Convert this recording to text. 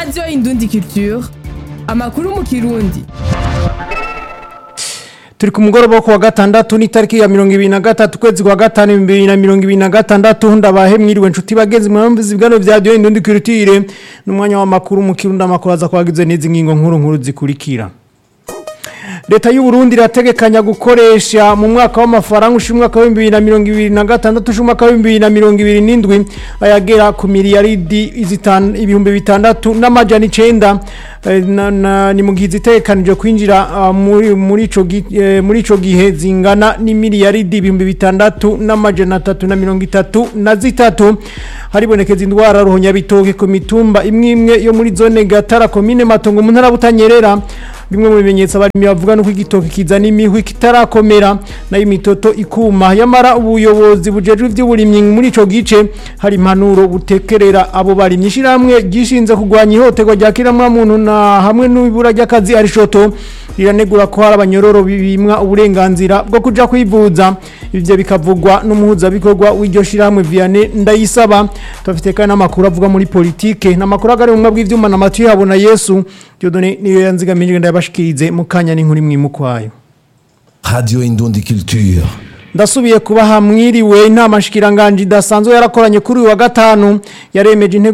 radiyo indundi culture amakuru mu kirundi turi ku mugoroba wo kuwa gatandatu n'itariki ya mirongo ibiri na gatatu ukwezi kwa gatanu bibiri na mirongo ibiri na gatandatu ndabahe mwiriwe nshuti bagenzi mwamvuze ibiganiro bya radiyo indundi culture n'umwanya w'amakuru mu kirundi amakuru aza kubagize n'izi ngingo nkuru nkuru zikurikira leta y'u Burundi irategekanya gukoresha mu mwaka w'amafaranga ushinzwe umwaka wa bibiri na mirongo ibiri na gatandatu ushinzwe umwaka wa bibiri na mirongo ibiri n'indwi ayagera ku miliyaridi izitanu- ibihumbi bitandatu n'amajana icenda Eh, na- na- ni mu gihe zitegekanije kwinjira ah, muri muri ico gi- eh, muri ico gihe zingana n'imiliyaridi ibihumbi bitandatu n'amajana atatu na mirongo itatu na zitatu haribonekeza indwara ruhonyabitoke ku mitumba imwe imwe yo muri zone gatara komine matongo mu ntara ya butanyerera bimwe mu bimenyetso abarimyi bavuga nuko igitoki kizana imihwi kitarakomera nayo imitoto ikuma yamara ubuyobozi bujejwe ivy'uburimyi muri ico gice hari impanuro butekerera abo barimyi ishiramwe gishinze kurwanya ihohoterwa rya kiramwamuntu na hamwe n'ibura ry'akazi arishoto riranegura ko hari abanyororo bimwa uburenganzira bwo kuja kwivuza ivyo bikavugwa n'umuhuzabikorwa w'iryo shiramwe Vianney Ndayisaba tufite kandi n'amakuru avuga muri politike n'amakuru agari mu bw'ivyuma na Mathieu Habona Yesu Dieudonné niyo yanzigamije ndabashikirize mu kanya n'inkuru mwimukwayo Radio Indundi Culture. ndasubiye kubaha mwiriwe inama shikiranganje idasanzwe yarakoranye kuri uyu wa gatanu yaremeje intego